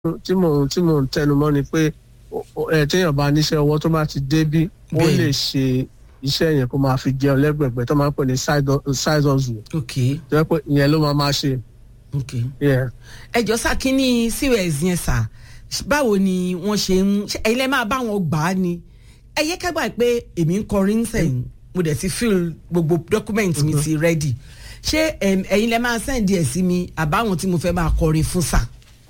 tí mò ń tí mò ń tẹnu mọ́ ni pé ẹ téèyàn bá níṣẹ́ ọwọ́ tó bá ti dé bí ó Bẹ́ẹ̀ni. lè ṣe iṣẹ́ yẹn kó máa fi jẹun lẹ́gbẹ̀gbẹ̀ tó máa ń pè ní side side hustle ok tó yẹ pé ìyẹn ló máa máa ṣe. ok Yeah. ẹjọ sá kínní cos yẹn sá báwo ni wọn ṣe ń ṣe ẹyin lẹ máa bá wọn gbà á ni ẹ yẹ kágbà pé èmi ń kọrin sẹ́yìn mo dẹ̀ ti fill gbogbo document mi ti ready ṣé em, ẹyin lẹ máa send ẹ sí mi àbáwọn tí mo fẹ́ máa kọrin fún sá.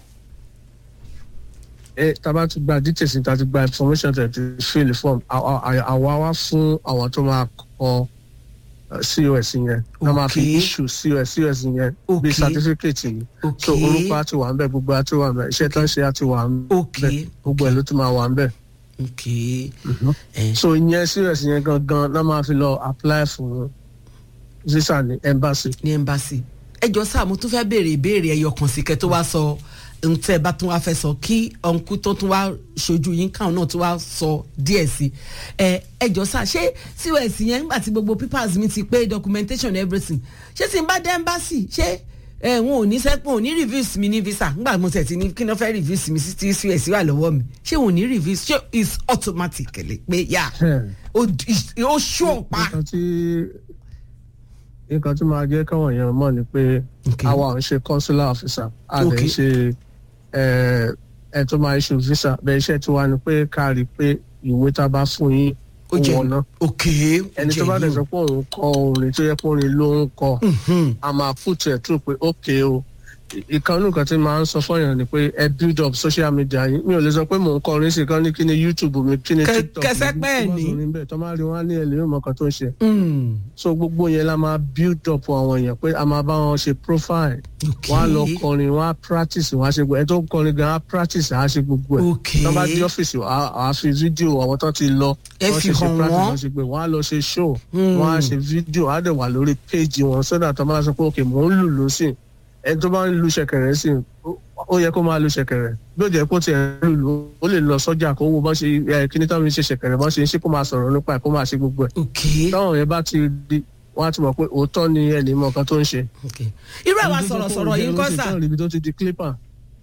ẹ tábà ti gba details níta ti gba information tẹ̀ ti fill the form àwa àwa wá fún àwọn tó máa kọ uh, cos yẹn wọ́n máa fi Okay. issue cos cos yẹn Okay. bí certificate ni so Okay. orúkọ àti wà ń bẹ̀ gbogbo àti wà ń bẹ̀ iṣẹ́ tó ń ṣe àti wà ń Okay. bẹ̀ gbogbo ẹ̀ ló tún máa wà ń bẹ̀. ok ẹ so ìyẹn cos yẹn gangan náà máa fi lọ apply fún visa ní embassy. ní embassy ẹjọ sá mo tún fẹ́ béèrè ìbéèrè ẹyọ kan sí kẹ́ tó wá sọ ohun tẹ́ ẹ bá tún wá fẹ́ sọ kí ọ̀nkú tó tún wá ṣojú yín káwọn náà tún wá sọ díẹ̀ sí ẹ ẹjọ sá ṣé cos yẹn nígbà tí gbogbo papers mi ti pé documentation everything ṣé tí n bá dé embassy ṣé ẹ wọn ò ní sẹ́pọ̀ ò ní reviews mi ní visa nígbà mo tẹ̀ tí ní kí ni wọ́n fẹ́ reviews mi sí tí cos wà lọ́wọ́ mi ṣé wọn ò ní reviews ṣé it's automatically pé yà ó ó ṣó pa. nǹkan tí nǹkan tí máa jẹ́ káwọn èèyàn mọ̀ ni pé Okay. àwa ò ń ṣe consular officer a lè Okay. ṣe ẹ ẹ tó máa issue visa bẹ́ẹ̀ iṣẹ́ tí wàá ni pé ká rí i pé ìwé tá a bá fún yín ó ó jẹ wọ̀nà ok ẹni tó bá dẹ̀ sọ pé òun kọ orin tó yẹ pé orin ló ń kọ a máa put ẹ̀ tó pé ok o ìkànnì nǹkan tí máa ń sọ fọyàn ni pé ẹ build up social media yín mi ò lè sọ pé mò ń kọ orin sí kan ní kí ni youtube mi kí ni Kẹ- tiktok kẹsẹ́ mi, pẹ́ tó bá ní. sọ orin bẹ́ẹ̀ tó máa rí wọn á ní ẹlẹ́yìn mọ̀ kan tó ń ṣe so gbogbo yẹn la máa build up àwọn èèyàn pé a máa bá wọn ṣe profile ok wọn á lọ kọrin wọn á practice wọn á ṣe gbogbo ẹ tó ń kọrin gan á practice á ṣe gbogbo ẹ ok tó bá dé ọ́fíìsì á á fi fídíò àwọn tó ti lọ Ẹ wọ́n fi ṣe ṣe hàn practice wọ́n. wọ́n ṣe gbé wọ́n á lọ ṣe show Hmm. wọ́n á ṣe fídíò á dẹ̀ wà lórí péjì wọn sódà tó máa sọ pé ok mò ń lù lù sí ẹni tó bá ń lu ṣẹ̀kẹ̀rẹ̀ sí ó- ó yẹ kó máa lu ṣẹ̀kẹ̀rẹ̀ bí ó jẹ́ kó tiẹ̀ ń lù lù ó lè lọ sọ́jà kó wo bọ́n ṣe ẹ, kíní táwọn fi ń ṣe ṣẹ̀kẹ̀rẹ̀ bọ́n ṣe ń ṣe kó máa sọ̀rọ̀ nípa ẹ̀ kó máa ṣe gbogbo ẹ̀ ok táwọn yẹn bá ti di wọn á ti mọ̀ pé òótọ́ ni ẹnì mọ̀ kan tó ń ṣe. ok irú àwa sọ̀rọ̀sọ̀rọ̀ yìí ń kọ́ sà ibi tó ti di clipper.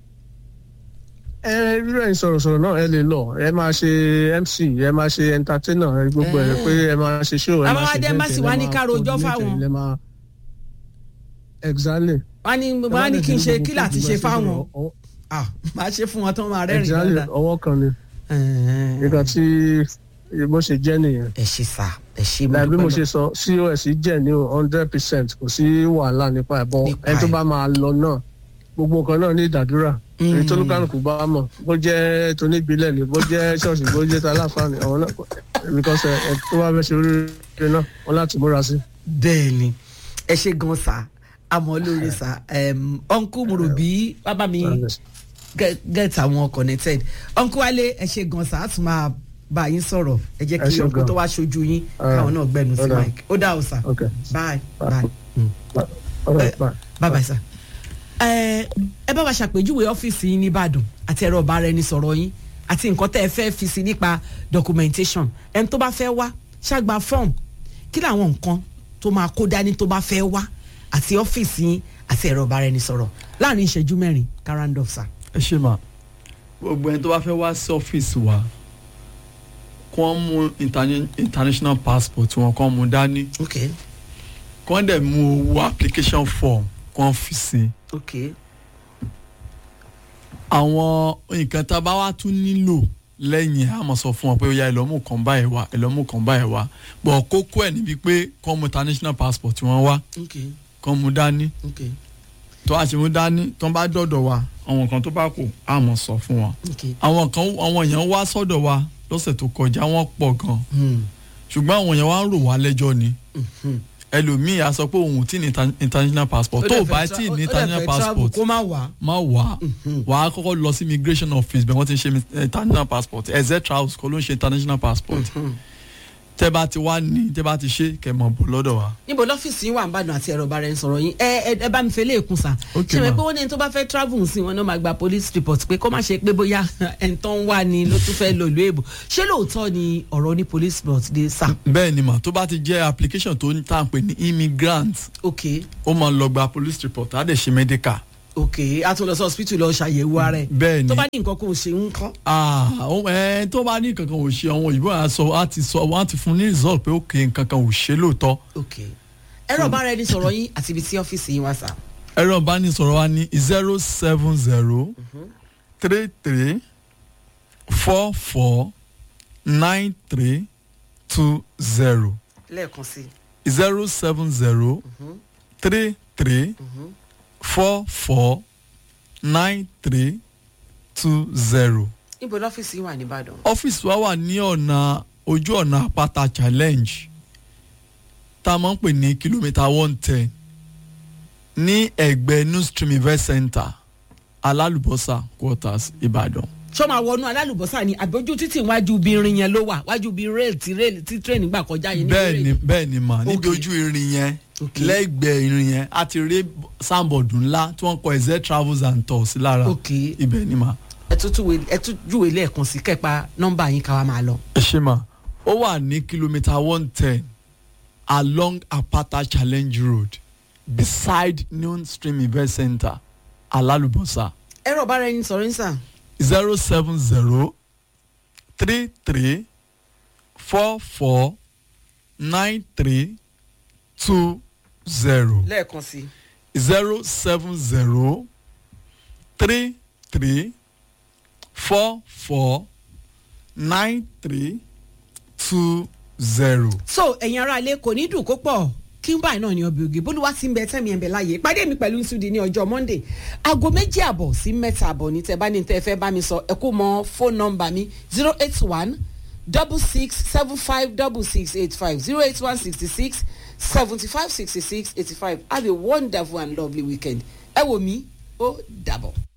ẹ irú ẹ̀ sọ̀rọ̀sọ̀rọ̀ náà ẹ lè lọ ẹ máa ṣe mc ẹ máa ṣe entertainer ẹ gbogbo ẹ pé ẹ máa ṣe show ẹ Àwọn máa ṣe adé event, embassy ẹ wá ní máa ká rojọ́ coordinate, fáwọn. ẹ máa- exactly. wọ́n ní wọ́n á ní kí n ṣe kí láti ṣe fáwọn ah máa ṣe fún wọn tó máa rẹ́rìn exactly dáadáa. ọwọ́ kan ni nǹkan tí bó ṣe jẹ́ nìyẹn. ẹ ṣe sà ẹ ṣe mo láì bí mo dúpẹ́ ṣe sọ cos jẹ́ ní hundred percent kò sí wàhálà nípa ẹ̀bọ Nípa ẹni tó ẹ̀. bá máa lọ náà gbogbo nǹkan náà ní ìdádúrà èyí tó lùkàlùkù bá mọ̀ bó jẹ́ tóníbílẹ̀ ni bó jẹ́ ṣọ́ọ̀ṣì bó jẹ́ taláfààní àwọn náà because ẹ ẹ tó bá fẹ́ ṣe oríire náà wọn láti múra sí. bẹ́ẹ̀ ni ẹ ṣe gan sà àmọ́ lórí sà ọ̀nkú murubi bàbá mi get get àwọn connected uncle wale ẹ ṣe gan sa á tún máa bá yín sọ̀rọ̀ ẹ jẹ́ Ẹ kí ṣé uncle gan. tó wá ṣojú yín Ah, káwọn náà gbẹnu sí ó dáa. mike ó dà ó sà Okay. bye bye Mm. All right, bye. bye bye sà. ẹ ẹ bá wa ṣàpèjúwe ọ́fíìsì yín nìbàdàn àti ẹ̀rọ ọ̀bára ẹni sọ̀rọ̀ yín àti nǹkan tẹ́ ẹ fẹ́ fi sí nípa documentation ẹni tó bá fẹ́ wá ṣàgbà form kí làwọn nǹkan tó máa kó dání tó bá fẹ́ wá àti ọ́fíìsì yín àti ẹ̀rọ ọ̀bára ẹni sọ̀rọ̀ láàrin ìṣẹ́jú mẹ́rin karandov sà. ẹ ṣe mà gbogbo ẹni tó bá fẹ́ wá sí ọ́fíìsì wa kí wọ́n mú interna- international passport wọn kí wọ́n mú dání okay kí wọ́n dẹ̀ mú owó application form kí wọ́n fi sí okay àwọn nǹkan tá a bá wá tún nílò lẹ́yìn a máa sọ fún wọn pé ó yá ẹlọ́mú kan báyìí wá ẹlọ́mú kan báyìí wá bọ̀ kókó ẹ̀ níbi pé kí wọ́n mú international passport wọn wá okay kí wọ́n mú dání okay tó a ṣe mú dání tó ń bá dọ̀dọ̀ wa àwọn nǹkan tó bá kù a máa sọ fún wọn okay. àwọn kan àwọn èèyàn wá sọ́dọ̀ wa lọ́sẹ̀ tó kọjá wọ́n pọ̀ gan Hmm. ṣùgbọ́n àwọn èèyàn wá ń rò wá lẹ́jọ́ ni Hmm. ẹlòmíì á sọ pé òun ò tí ní inter- international passport tó o bá tí ní international passport kó má wà. má wà wà á kọ́kọ́ lọ sí immigration office bẹ́ẹ̀ wọ́n ti ń ṣe mi- international passport exet house kọ́ ló ń ṣe international passport tẹ́ bá ti wá ní tẹ́ bá ti ṣe kẹ́ mọ̀ bọ̀ lọ́dọ̀ wa. níbo lọ́fíìsì yín wà ń bàdàn àti ẹ̀rọ ọba rẹ̀ ń sọ̀rọ̀ yín ẹ ẹ ẹ bá mi fẹ́ léèkún sà. Okay, ṣe mi ma. pé wọ́n ní tó bá fẹ́ travel sí wọn náà máa gba police report pé kó má ṣe pé bóyá ẹ̀ńtọ́ ń wà ní ló tún fẹ́ lò ìlú èbò ṣé lóòótọ́ ni ọ̀rọ̀ ní police report dé sà. bẹ́ẹ̀ ni mà tó bá ti jẹ́ application tó ń tà ń pè ní immigrant ok ó máa lọ gba police report á dẹ̀ ṣe medical ok a tún lọ sí hospital lọ ṣàyẹ̀wò ara ẹ̀ bẹ́ẹ̀ ni tó bá ní nǹkan kó o ṣe ń kọ́. ah ó- ẹ tó bá ní kankan ò ṣe àwọn òyìnbó á sọ á ti sọ wọ́n á ti fún ní result pé ok nǹkankan ò ṣe lóòótọ́ ok ẹ̀rọ ìbára ẹni sọ̀rọ̀ yín àti ibi tí ọ́fíìsì yín wá sá. ẹ̀rọ ìbánisọ̀rọ̀ wa ní zero seven zero three three four four nine three two zero lẹ́ẹ̀kan sí zero seven zero three three four four nine three two zero. i ibo lọ́fíìsì yín wà nìbàdàn. ọ́fíìsì wa wà ní ọ̀nà ojú ọ̀nà àpáta challenge tá a máa ń pè ní kìlómítà one ten ní ẹ̀gbẹ́ new stream event center alálùbọ́sà quarters ìbàdàn. ṣọ́ máa wọnú alálùbọ́sà ni àbójú títì wájú bí irin yẹn ló wà wájú bí rail tí rail tí train gbà kọjá yẹn ní bẹ́ẹ̀ rail. ni bẹ́ẹ̀ ni mà níbi Okay. ojú irin yẹn Okay. lẹ́gbẹ̀ẹ́ irin yẹn a ti rí sáǹbọ̀dù ńlá tí wọ́n kọ ẹ̀zẹ́ travels and tours sí lára Okay. ibẹ̀ ni mà. ẹ tún túwe ẹ tún júwe lẹ́ẹ̀kan sí kẹ́pa nọ́mbà yín ká wa máa lọ. ẹ ṣe mà ó wà ní kìlómítà one ten along apata challenge road beside new stream event center alálùbọ́sà ẹ̀rọ ìbára ẹni sọ̀rọ̀ yín sà. zero seven zero three three four four nine three two zero lẹ́ẹ̀kan sí. zero seven zero three three four four nine three two zero. so ẹ̀yin ará ilé kò ní dùn kó pọ̀ kí n báyìí náà ní ọbẹ̀ ògì bólúwa ti ń bẹ tẹ́mi ẹ̀ ń bẹ láàyè pàdé mi pẹ̀lú ìsúdi ní ọjọ́ monday aago méjì àbọ̀ sí mẹ́ta àbọ̀ ní tẹ́ bá ní tẹ́ fẹ́ bá mi sọ ẹ kó mọ fóònù nọ́mbà mi zero eight one double six seven five double six eight five zero eight one sixty six seventy five sixty six eighty five have a wonderful and lovely weekend ẹ wò mí ó dàbọ̀.